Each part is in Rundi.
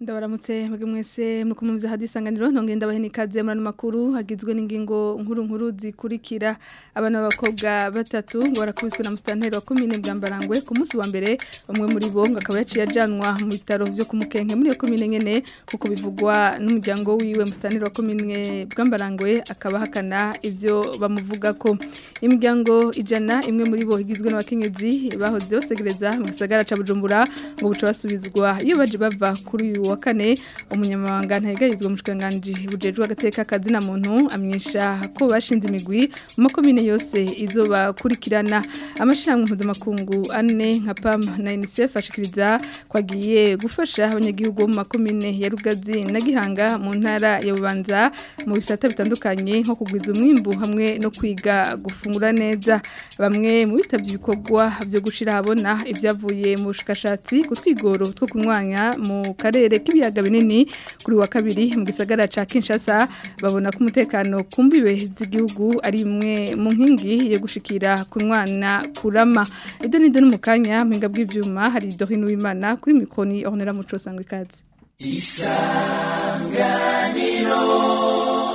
ndabaramutse mwebwe mwese muri kumwe hadi isanganiro ntongeye ndabaheni ikaze muri ano makuru hagizwe n'ingingo nkuru nkuru zikurikira abana b'abakobwa batatu ngo barakubiswe na musitanteri wa komine bwambarangwe ku munsi wa mbere bamwe muri bo ngo akaba yaciye ajanwa mu bitaro byo ku mukenke muri iyo komine nyene kuko bivugwa n'umuryango wiwe musitanteri wa komine bwambarangwe akaba ahakana ivyo bamuvuga ko imiryango ijana imwe muri bo igizwe n'abakenyezi bahoze basegereza mu gisagara ca bujumbura ngo buca basubizwa iyo baje bava kuri uyu wa kane umunyamabanga ntayigarizwa mu shikiranganji bujejwe agateka kazina muntu amenyesha ko bashinze imigwi mu makomine yose izobakurikirana amashirahamwe mpuzamakungu ane nka PAM na UNICEF ashikiriza kwagiye gufasha abanyagihugu bo mu makomine ya Rugazi na Gihanga mu ntara ya Bubanza mu bisata bitandukanye nko kugwiza umwimbu hamwe no kwiga gufungura neza bamwe mu bitavye ibikorwa byo gushira habona ibyavuye mu bushakashatsi ku twigoro two kunwanya mu karere k'ibiyaga binini kuri wa kabiri mu gisagara ca Kinshasa babona ko umutekano kumbiwe z'igihugu ari imwe mu nkingi yo gushikira kunwana kurama edo nido n'umukanya mpinga bw'ivyuma hari Dorine Uwimana kuri mikroni Ornella Muco sangwe ikaze isanganiro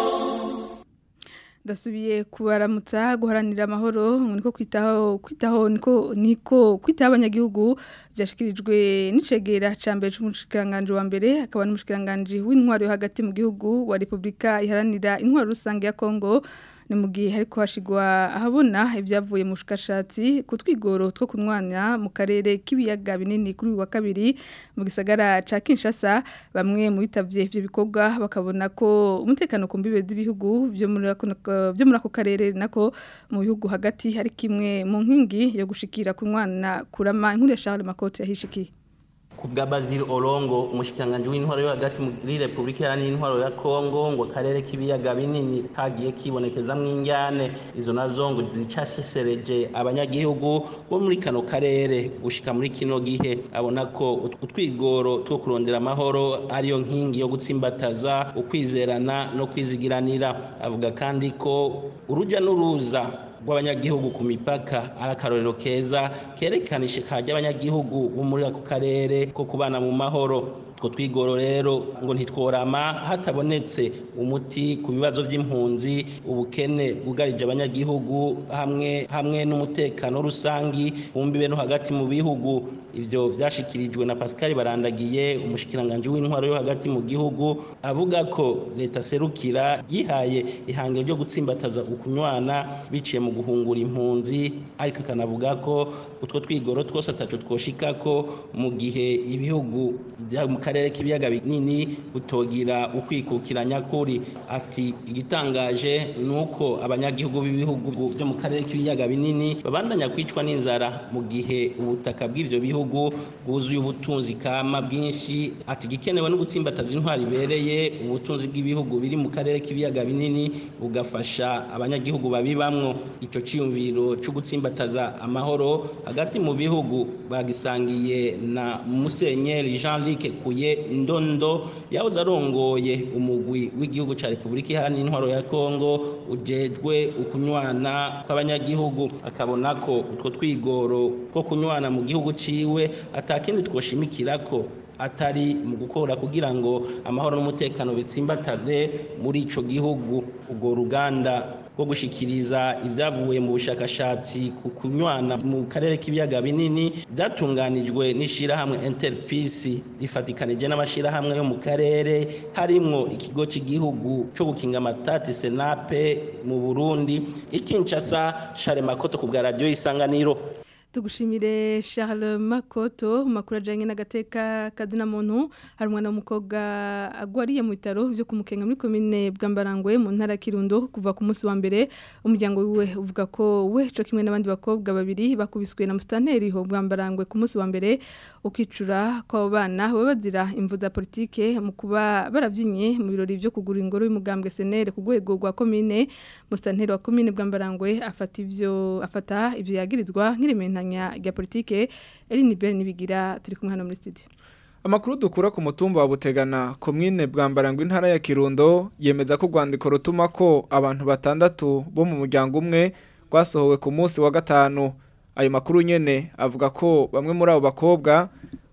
ndasubiye kubaramutsa guharanira amahoro niko kwitaho kwitaho niko niko kwitaho abanyagihugu byashikirijwe n'icegera ca mbere c'umushikiranganje wa mbere akaba n'umushikiranganje w'intwaro yo hagati mu gihugu wa Republika iharanira intwaro rusange ya Kongo ni mu gihe ariko hashigwa ahabona ibyavuye mu bushakashatsi ku twigoro two kunwanya mu karere k'ibiyaga binini kuri wa kabiri mu gisagara ca Kinshasa bamwe mu bitavye ivyo bikorwa bakabona ko umutekano ku mbibe z'ibihugu byo muri byo muri ako karere nako mu bihugu hagati hari kimwe mu nkingi yo gushikira kunwana kurama inkuru ya Charles Makoto yahishikiye kubwa Bazil Olongo umushikanganje w'intwaro yo hagati muri Republika Iharanira Intwaro ya Kongo ngo akarere k'ibiyaga binini kagiye kibonekeza mw'injyane izo nazo ngo zicasesereje abanyagihugu bo muri kano karere gushika muri kino gihe abona ko utwigoro two kurondera amahoro ariyo nkingi yo gutsimbataza ukwizerana no kwizigiranira avuga kandi ko uruja n'uruza rw'abanyagihugu ku mipaka ari akarorero keza kerekana ishika ry'abanyagihugu bo muri ako karere ko kubana mu mahoro utwo twigoro rero ngo ntitworama hatabonetse umuti ku bibazo by'impunzi ubukene bwugarije abanyagihugu hamwe hamwe n'umutekano rusangi bumbibe no hagati mu bihugu ivyo vyashikirijwe na Pascal Barandagiye umushikiranganje w'intwaro yo hagati mu gihugu avuga ko leta serukira yihaye ihangiro ryo gutsimbataza ukunywana biciye mu guhungura impunzi ariko kanavuga ko utwo twigoro twose ataco twoshikako mu gihe ibihugu mu karere k'ibiyaga binini butogira ukwikukira nyakuri ati igitangaje nuko abanyagihugu b'ibihugu byo mu karere k'ibiyaga binini babandanya kwicwa n'inzara mu gihe ubutaka bw'ivyo bihugu bwuzuye ubutunzi kama bwinshi ati gikenewe no gutsimbataza intwari ibereye ubutunzi bw'ibihugu biri mu karere k'ibiyaga binini bugafasha abanyagihugu babibamwo ico ciyumviro cyo gutsimbataza amahoro hagati mu bihugu bagisangiye na Musenyeri Jean-Luc Kuye Ndondo yahoze arongoye umugwi w'igihugu ca Republika Iharanira Intwaro ya Kongo ujejwe ukunywana kw'abanyagihugu akabona ko utwo twigoro two kunywana mu gihugu ciwe atakindi twoshimikira ko atari mu gukora kugira ngo amahoro n'umutekano bitsimbatare muri ico gihugu ubwo ruganda rwo gushikiriza ibyavuye mu bushakashatsi ku kunywana mu karere k'ibiyaga binini byatunganijwe n'ishirahamwe Interpeace rifatikanije n'amashirahamwe yo mu karere harimwo ikigo cy'igihugu cyo gukinga amatati Senape mu Burundi ikinshasa Charles Makoto ku bwa radio isanganiro tugushimire Charles Makoto makuru ajanye n'agateka kazina muntu hari umwana w'umukobwa agwariye mu bitaro byo kumukenga muri komine bwambarangwe mu ntara Kirundo kuva ku munsi wa mbere umuryango wiwe uvuga ko we cyo kimwe n'abandi bakobwa babiri bakubiswe na mustanteri ho bwambarangwe ku munsi wa mbere ukicura kwa bana babazira imvu za politike mu kuba barabyinye mu birori byo kugura ingoro y'umugambwe senere ku rwego rwa komine mustanteri wa komine bwambarangwe afata ivyo afata ivyo yagirizwa nk'iremena rya politike Eline Bell nibigira turi kumwe hano muri studio Amakuru dukura ku mutumba wa Butegana komine bwambarangwa intara ya Kirundo yemeza ko rwandiko rutuma ko abantu batandatu bo mu muryango umwe rwasohowe ku munsi wa gatanu ayo makuru nyene avuga ko bamwe muri abo bakobwa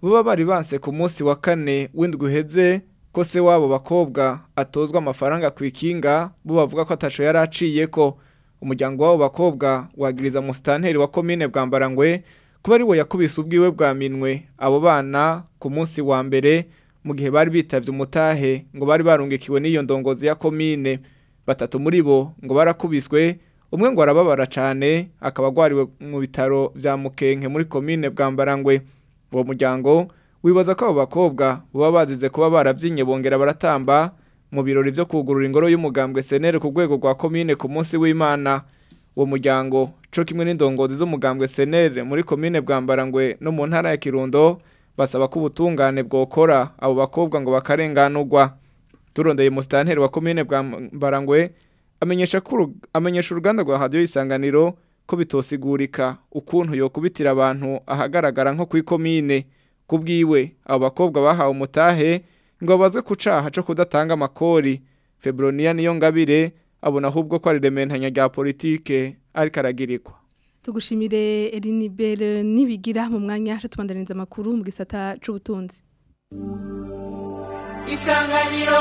baba bari banse ku munsi wa kane w'indwi uheze ko se wabo bakobwa atozwa amafaranga ku ikinga bo bavuga ko ataco yari aciye ko umuryango w'abo bakobwa wagiriza musitanteri wa komine bwambarangwe kuba ari we yakubise ubwiwe bwa minwe abo bana ku munsi wa mbere mu gihe bari bitavye umutahe ngo bari barungikiwe n'iyo ndongozi ya komine batatu muri bo ngo barakubiswe umwe ngo arababara cane akaba agwariwe mu bitaro vya mukenke muri komine bwambarangwe uwo muryango wibaza ko abo bakobwa baba bazize kuba barabyinye bongera baratamba mu birori byo kugurura ingoro y'umugambwe senere ku rwego rwa komine ku munsi w'imana uwo muryango co kimwe n'indongozi z'umugambwe senere muri komine bwambarangwe no mu ntara ya kirundo basaba ko ubutungane bwokora abo bakobwa ngo bakarenganurwa turondeye musitanteri wa komine bwambarangwe amenyesha ko uru- amenyesha uruganda rwa radiyo isanganiro ko bitosigurika ukuntu yokubitira abantu ahagaragara nko ku ikomine ku bwiwe abo bakobwa bahawe umutahe ngo babazwe ku caha co kudatanga amakori febroniya niyo ngabire abona ahubwo ko ari rementanya rya politike ariko aragirirwa tugushimire Elinibel nibigira mu mwanya cyo tubandaniza amakuru mu gisata c'ubutunzi isanganiro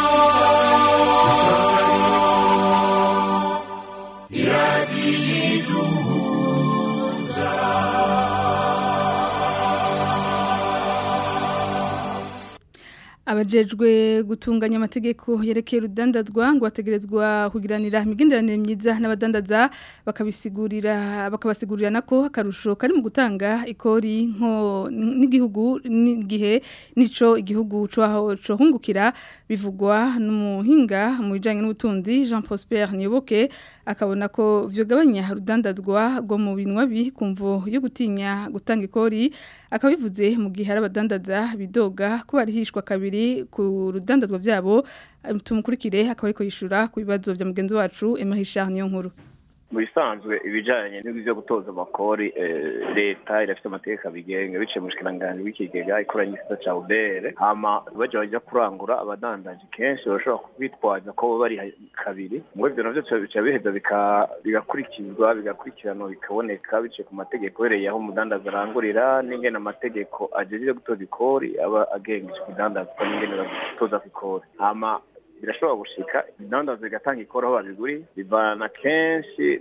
abajejwe gutunganya amategeko yerekeye urudandazwa ngo bategerezwa kugiranira imigenderanire myiza n'abadandaza bakabisigurira bakabasigurira nako akarusho kari mu gutanga ikori nko n'igihugu n'igihe nico igihugu cyo cohungukira bivugwa n'umuhinga mu bijanye n'ubutunzi Jean Prosper Niyoboke akabona ko vyogabanya urudandazwa rwo mu binwa bi kumvo yo gutinya gutanga ikori akabivuze mu gihe hari abadandaza bidoga ko barihishwa kabiri ku rudandazwa byabo tumukurikire akaba ariko yishura ku bibazo bya mugenzi wacu Emehisha niyo nkuru mu bisanzwe ibijyanye n'ibyo gutoza amakori leta irafite amategeko abigenga biciye mu bushikiranganji bw'ikigega ikoranye igisata ca ubere hama baja bajya kurangura abadandaji kenshi barashobora kwitwaza ko bari kabiri ngo ivyo navyo bica biheza bigakurikizwa bigakurikiranwa bikaboneka biciye ku mategeko uhereye aho umudandaza arangurira n'ingene amategeko ajejije gutoza ikori aba agenga ico kidandazwa n'ingene bagutoza ku ikori hama birashobora gushika ibidandaza bigatanga ikora aho babiguri bivana kenshi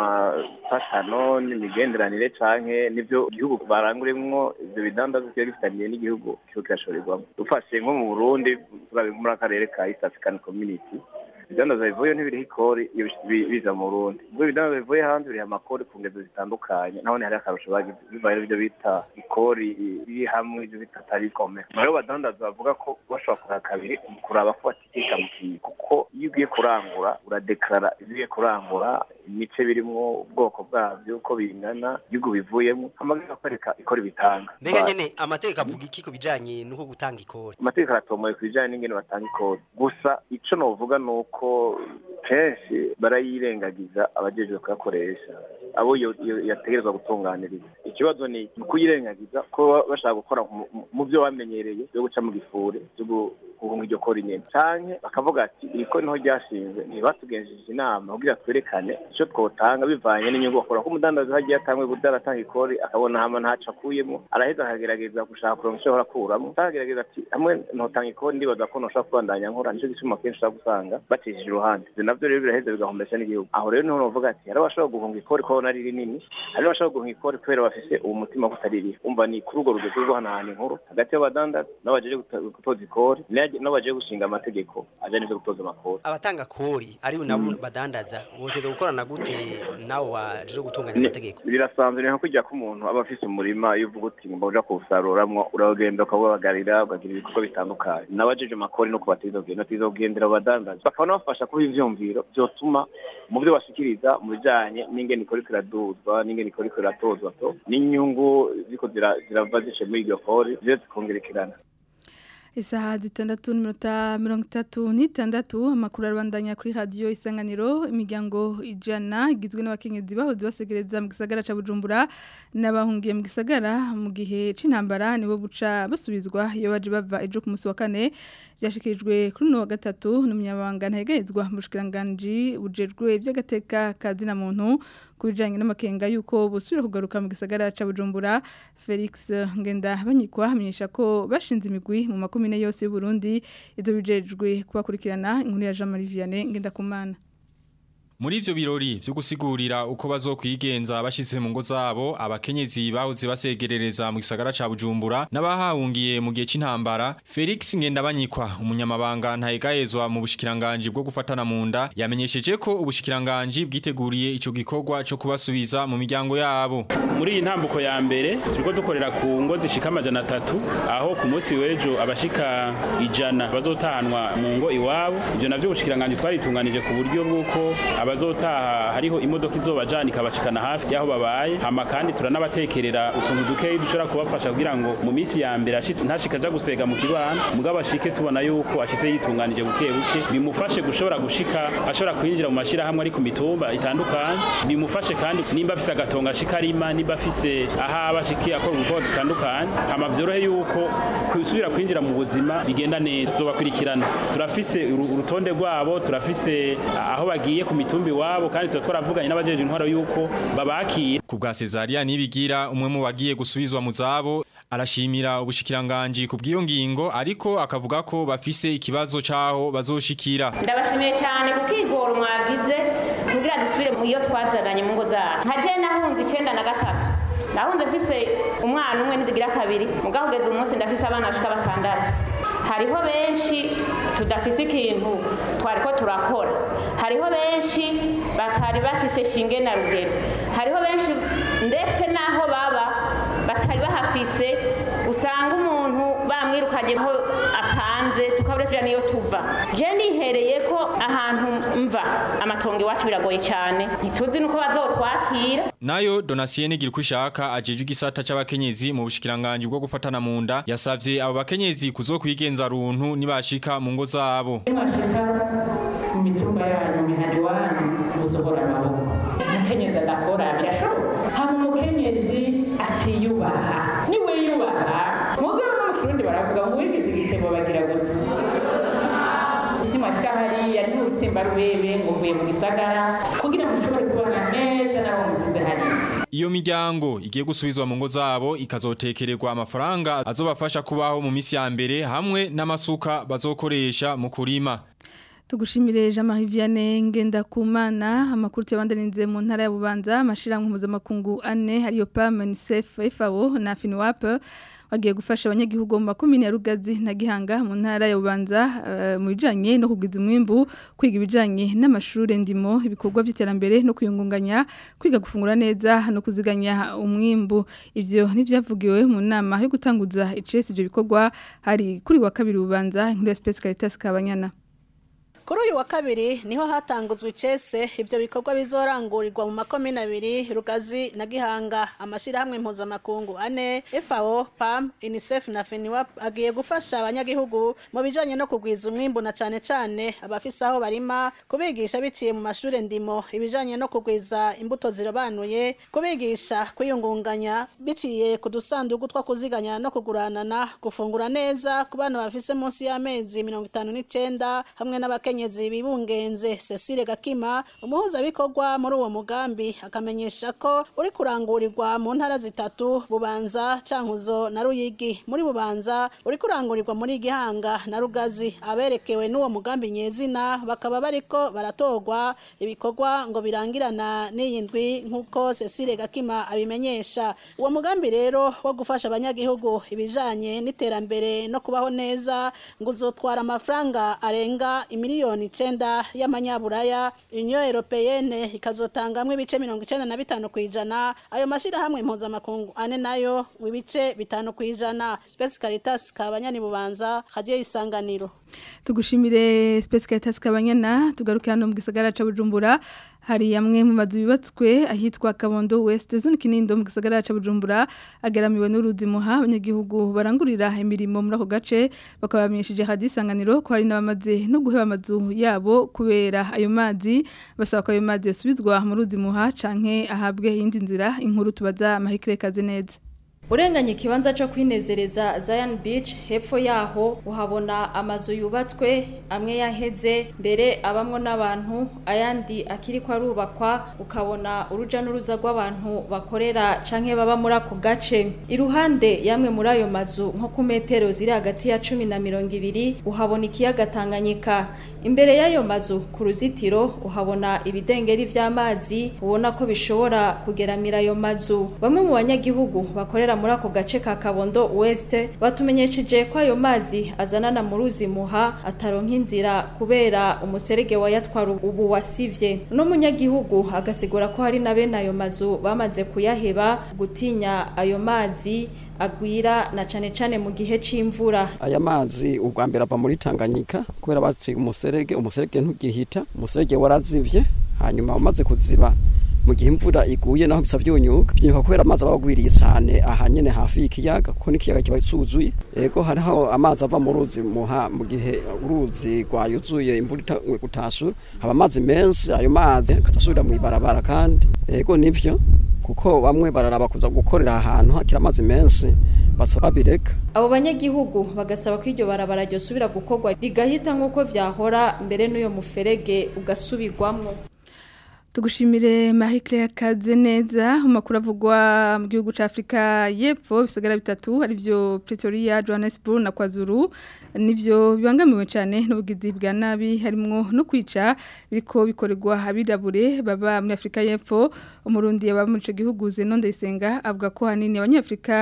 n'amapatano n'imigenderanire canke n'ivyo igihugu barangurimwo ivyo bidandaza kiba gifitaniye n'igihugu kiba kirashoborerwamo dufashe nko mu burundi turabe muri akarere ka east african community ibidandaza bivuye ntibiriho ikori iyo biza mu burundi ubwo ibidandaza bivuye hanze biriha amakori ku ngezo zitandukanye naho ni hari akarusho bagize bivaye n'ibyo bita ikori iri hamwe ibyo bita tarikome rero badandaza bavuga ko bashobora kuraba kabiri mu kuraba ko batikika mu kintu kuko iyo ugiye kurangura uradekarara ibyo ugiye kurangura imice birimwo ubwoko bwabyo uko bingana igihugu bivuyemo amategeko akwereka ikori bitanga mbega nyene amategeko avuga iki ku bijanye n'uko gutanga ikori amategeko aratomoye ku bijanye n'ingene batanga ikori gusa ico novuga ni uko kenshi barayirengagiza abajejwe kuyakoresha abo yategerezwa gutunganiriza ikibazo ni kuyirengagiza ko bashaka gukora mu byo bamenyereye byo guca mu gifuri byo guhunga iryo kori nyene canke bakavuga ati iri kori niho ryashinzwe ntibatugenjeje inama kugira twerekane ico twotanga bivanye n'inyungu bakora ko umudandazi hagiye atangwe kudaratanga ikori akabona hama ntaco akuyemo araheza akagerageza gushaka kuronka ico akuramo akagerageza ati hamwe ntotanga ikori ndibaza ko noshobora kubandanya nkora nico gituma kenshi ushobora gusanga bacishije uruhande ivyo navyo rero biraheza bigahombesha n'igihugu aho rero niho novuga ati hari abashobora guhunga ikori ko ari rinini hari abashobora guhunga ikori kubera bafise uwo mutima ko utaririho umva ni kuri urwo rugero rwo hanahana inkuru hagati y'abadandaza n'abajeje gutoza ikori n'abajeje gushinga amategeko ajanye n'ivyo gutoza amakori abatanga kori ari nabo badandaza boteza gukorana gute nawe waje gutunganya amategeko birasanzwe ni nko kujya ko umuntu aba afise umurima iyo uvuga uti ngomba uja kuwusaruramwo uragenda ukabagarira ukagira ibikorwa bitandukanye n'abajeje amakori no kubateza kugenda bateza kugendera abadandaza bakaba bafasha kuba ivyumviro vyotuma mu byo bashikiriza mu bijanye n'ingene ikora iraduzwa n'ingene ikora iratozwa to n'inyungu ziko zirava zice muri iryo kori ziyo zikongerekerana isaha zitandatu n'iminota mirongo itatu n'itandatu amakuru arabandanya kuri radiyo isanganiro imiryango ijana igizwe n'abakenyezi bahoze basegereza mu gisagara cya bujumbura n'abahungiye mu gisagara mu gihe cy'intambara nibo buca basubizwa iyo baje bava ejo ku munsi wa kane byashyikirijwe kuri uno wa gatatu n'umunyamabanga ntegerezwa mu bushikiranganji bujejwe iby'agateka ka zina muntu kubijanye n'amakenga yuko busubira kugaruka mu gisagara ca Bujumbura Felix Ngenda banyikwa hamenyesha ko bashinze imigwi mu makomine yose y'u Burundi izo bijejwe kubakurikirana inkuru ya Jean Marie Vianney Ngenda kumana Muri ivyo birori vyo gusigurira uko bazokwigenza bashitse mu ngo zabo abakenyezi bahoze basegerereza mu gisagara ca Bujumbura n'abahahungiye mu gihe c'intambara Felix Ngendabanyikwa umunyamabanga ntayegayezwa mu bushikiranganje bwo gufatana mu nda yamenyesheje ko ubushikiranganje bwiteguriye ico gikorwa co kubasubiza mu miryango yabo muri iyi ntambuko ya mbere turiko dukorera ku ngo zishika amajana atatu aho ku munsi w'ejo abashika ijana bazotahanwa mu ngo iwabo ivyo navyo ubushikiranganje twaritunganije ku buryo bw'uko abazotaha hariho imodoka izobajana ikabashikana hafi y'aho babaye hama kandi turanabatekerera utuntu dukeyi dushobora kubafasha kugira ngo mu minsi ya mbere ashitse ntashika aja gusega mu kibana mugabo ashike tubona yuko ashitse yitunganije buke buke bimufashe gushobora gushika ashobora kwinjira mu mashirahamwe ari ku mitumba itandukanye bimufashe kandi nimba afise agatonga ashika arima nimba afise ahaba ashiki akora ubukorwa dutandukanye hama vyorohe yuko kusubira kwinjira mu buzima bigenda neza tuzobakurikirana turafise uru- urutonde rwabo turafise aho bagiye ku mitumba iwabo kandi tuba twaravuganye n'abajeje intwaro yuko babakira ku bwa Cesaria nibigira umwe mu bagiye gusubizwa mu zabo arashimira ubushikiranganje ku bw'iyo ngingo ariko akavuga ko bafise ikibazo caho bazoshikira ndabashimiye cyane kuko igoro mwagize kugira dusubire mu iyo twazananye mu ngo zacu nka je nahunze icenda na gatatu nahunze mfise umwana umwe ntizigira kabiri mugabo ugeze umunsi ndafise abana bashika batandatu hariho benshi tudafise ikintu twariko turakora hariho benshi batari bafise shinge na rugero hariho benshi ndetse n'aho baba batari bahafise usanga umuntu bamwirukanye aho apanze tukabura tuja niyo tuva je nihereye ko ahantu mva amatongo iwacu biragoye cyane ntituzi nuko bazotwakira Nayo Donasiene Girikushaka ajeje igisata c'abakenyezi mu bushikiranganje bwo gufatana mu nda yasavye abo bakenyezi kuzokwigenza runtu nibashika mu ngo zabo mwashika mu mitumba yanyu mihari wanyu muzohora amaboko umukenyezi adakora birashoboka hama umukenyezi atiyubaha niwe yubaha mugabo no mu kirundi baravuga ngo uwigize igitebo bagira gute nimwashika hariya ni urusimba rubebe ngo mvuye mu gisagara kugira ngo ushobore kubana neza n'abo musize hariya Iyo miryango igiye gusubizwa mu ngo zabo ikazotekererwa amafaranga azobafasha kubaho mu misi ya mbere hamwe n'amasuka bazokoresha mu kurima. Tugushimire Jean-Marie Vianney Ngendakumana amakuru tuyabandarinze mu ntara ya Bubanza amashirahamwe mpuzamakungu ane hariyo PAM UNICEF FAO na FINWAP bagiye gufasha abanyagihugu mu makomine ya Rugazi na Gihanga mu ntara ya Bubanza eh, mu bijanye no kugwiza umwimbu kwiga ibijanye n'amashure ndimo ibikorwa by'iterambere no kuyungunganya kwiga gufungura neza no kuziganya umwimbu ivyo nivyavugiwe mu nama yo gutanguza icese ivyo bikorwa hari kuri wa kabiri Bubanza inkuru ya Space Caritas Kabanyana Kuri uyu wa kabiri niho hatanguzwe icese ivyo bikorwa bizorangurirwa mu makomine abiri Rugazi na Gihanga amashirahamwe mpuzamakungu ane FAO, PAM, UNICEF na FENIWAP agiye gufasha abanyagihugu mu bijanye no kugwiza umwimbu na cane cane abafise aho barima kubigisha biciye mu mashure ndimo ibijanye no kugwiza imbuto zirobanuye kubigisha kwiyungunganya biciye ku dusandugu two kuziganya no kuguranana gufungura neza ku bana bafise munsi y'amezi mirongo itanu n'icenda hamwe n'abakenyezi bibungenze Cecile Gakima umuhuzabikorwa muri uwo mugambi akamenyesha ko uri kurangurirwa mu ntara zitatu Bubanza Cankuzo na Ruyigi muri Bubanza uri kurangurirwa muri Gihanga na Rugazi aberekewe n'uwo mugambi nyezina bakaba bariko baratorwa ibikorwa ngo birangirana n'iyi ndwi nk'uko Cecile Gakima abimenyesha uwo mugambi rero wo gufasha abanyagihugu ibijanye n'iterambere no kubaho neza ngo uzotwara amafaranga arenga imiliyoni icenda y'amanyaburaya union europeyene ikazotangamwo ibice mirongo icenda na bitanu kw'ijana ayo mashirahamwe mpuzamakungu ane nayo mu bice bitanu kw'ijana Space Caritas kabanyani bubanza radio isanganiro tugushimire Space Caritas kabanyana tugaruke hano mu gisagara ca Bujumbura hari yamwe mu mazu yubatswe ahitwa Kabondo West zone kinindo mu gisagara ca Bujumbura agaramiwe n'uruzi muha abanyagihugu barangurira imirimo muri ako gace bakabamenyesheje hadisanganiro ko hari nabamaze no guheba amazu yabo kubera ayo mazi basaba ko ayo mazi yosubizwa mu ruzi muha canke ahabwe iyindi nzira inkuru tubaza amahikire kaze neza urenganye ikibanza cyo kwinezereza Zion Beach hepfo yaho uhabona amazu yubatswe amwe yaheze mbere abamwo n'abantu ayandi akiri ko arubakwa ukabona uruja n'uruza rw'abantu bakorera canke baba muri ako gace iruhande yamwe muri ayo mazu nko ku metero ziri hagati ya cumi na mirongo ibiri uhabona ikiyaga Tanganyika imbere y'ayo mazu ku ruzitiro uhabona ibidengeri vy'amazi ubona ko bishobora kugeramira ayo mazu bamwe mu banyagihugu bakorera muri ako gace ka Kabondo West batumenyesheje ko ayo mazi azanana mu ruzi muha ataronka inzira kubera umuserege wayatwara ubu wasivye no munyagihugu agasigura ko hari na bene ayo mazu bamaze kuyaheba gutinya ayo mazi agwira na cane cane mu gihe c'imvura aya mazi ubwa mbere ava muri Tanganyika kubera baciye umuserege umuserege ntugihita umuserege warazivye hanyuma umaze kuziba mu gihe imvura iguye naho bisa byunyuka byunyuka kubera amazi aba agwiriye cyane aha nyene hafi y'ikiyaga kuko n'ikiyaga kiba cyuzuye ego hariho amazi ava mu ruzi muha mu gihe uruzi rwayuzuye imvura itangwe gutashura haba amazi menshi ayo mazi akatasubira mu ibarabara kandi ego nivyo kuko bamwe bararaba kuza gukorera ahantu hakira amazi menshi basaba bireka abo banyagihugu bagasaba ko iryo barabara ryosubira gukorwa rigahita nk'uko vyahora mbere n'uyo muferege ugasubirwamwo tugushimire Marie Claire Kazeneza umakuru avugwa mu gihugu ca Afrika y'Epfo bisagara bitatu ari byo Pretoria Johannesburg na KwaZulu nivyo bibangamiwe cyane n'ubugizi bwa nabi harimo no kwica biko bikorerwa abirabure baba muri Afrika y'Epfo umurundi yaba muri ico gihugu Zeno Ndayisenga avuga ko hanini abanyafrika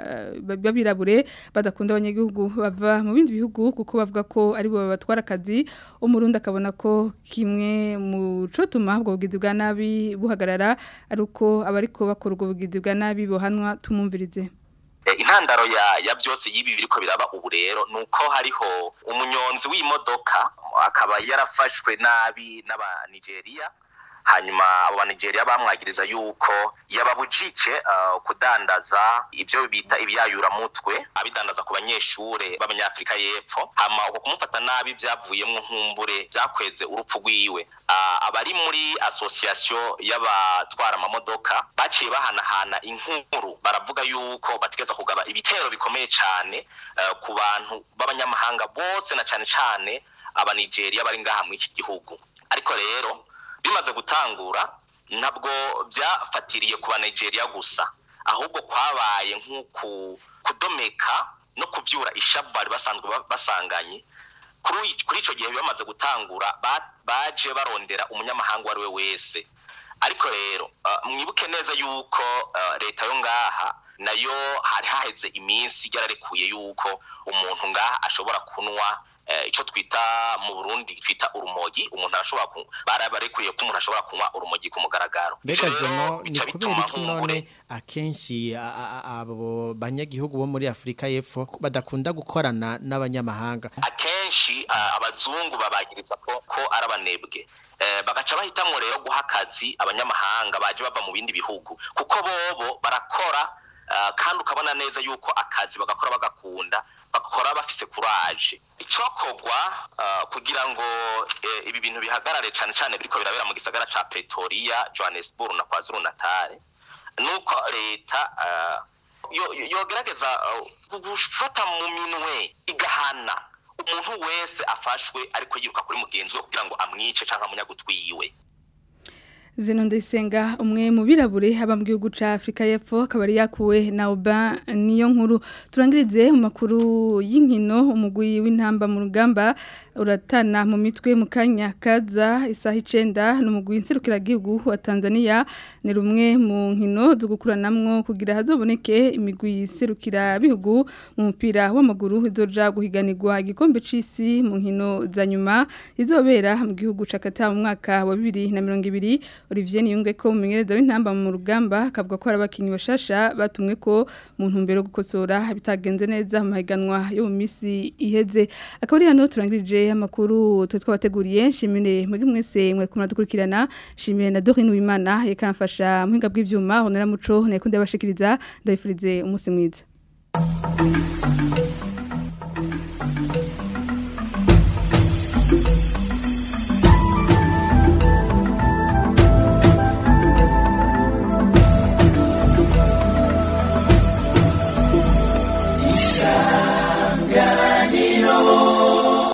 babirabure badakunda abanyagihugu bava mu bindi bihugu kuko bavuga ko ari bo babatwara akazi umurundi akabona ko kimwe mu cotuma ubwo bugizi bwa nabi buhagarara ari uko abariko bakora ubwo bugizi bwa nabi bohanwa tumumvirize intandaro ya ya byose y'ibi biriko biraba ubu rero nuko hariho umunyonzi w'imodoka akaba yarafashwe nabi n'abanigeria hanyuma abo banigeria bamwagiriza yuko yababujije uh, kudandaza ibyo bita ibyayuramutwe abidandaza ku banyeshure b'abanyafrika y'epfo hama uko kumufata nabi byavuyemwo nkumbure byakweze urupfu rwiwe uh, abari muri association y'abatwara amamodoka baciye bahanahana inkuru baravuga yuko bategeza kugaba ibitero bikomeye cyane uh, ku bantu b'abanyamahanga bose na cyane cyane abanigeria bari ngaha muri iki gihugu ariko rero bimaze gutangura ntabwo byafatiriye ku Nigeria gusa ahubwo kwabaye nk'uku kudomeka no kubyura ishavu bari basanzwe basanganye kuri icyo gihe bamaze gutangura baje barondera umunyamahanga uwo ari we wese ariko rero mwibuke neza yuko leta yo ngaha nayo hari haheze iminsi yararekuye yuko umuntu ngaha ashobora kunywa icyo twita mu burundi twita urumogi umuntu arashobora barabarekuye ko umuntu ashobora kunywa urumogi ku mugaragaro mbega zeno ni kubera iki none akenshi abo banyagihugu bo muri afurika y'epfo badakunda gukorana n'abanyamahanga akenshi abazungu babagiriza ko ari abanebwe bagaca bahitamo rero guha akazi abanyamahanga baje bava mu bindi bihugu kuko bobo barakora kandi ukabona neza yuko akazi bagakora bagakunda bakora bafise kuraje icokogwa kugira ngo ibi bintu bihagarare cyane cyane biriko birabera mu gisagara ca Pretoria Johannesburg na KwaZulu Natal nuko leta yogerageza gufata mu minwe igahana umuntu wese afashwe ariko yiruka kuri mugenzi we kugira ngo amwice canke amunyagutwiwe Zeno Ndayisenga umwe mu birabure haba mu gihugu ca Afrika y'Epfo akabari yakuwe na Oba niyo nkuru turangirize mu makuru y'inkino umugwi w'intamba mu rugamba uratana mu mitwe mu kanya kaza isaha 9 n'umugwi inserukira gihugu wa Tanzania ni rumwe mu nkino zo gukuranamwo kugira hazoboneke imigwi iserukira bihugu mu mupira w'amaguru izoja guhiganirwa igikombe c'isi mu nkino za nyuma izobera mu gihugu ca Qatar mu mwaka wa 2020 Olivier Niyunge ko umumenyereza w'intamba mu rugamba akavuga ko arabakinyi bashasha batumwe ko mu ntumbero gukosora bitagenze neza mu mahiganwa yo mu misi iheze akaba ari hano turangirije amakuru twe twabateguriye nshimire mwebwe mwese mwe kumara dukurikirana nshimire na Dorine Uwimana yekanafasha muhinga bw'ivyuma honera muco nekunde abashikiriza ndabifurize umunsi mwiza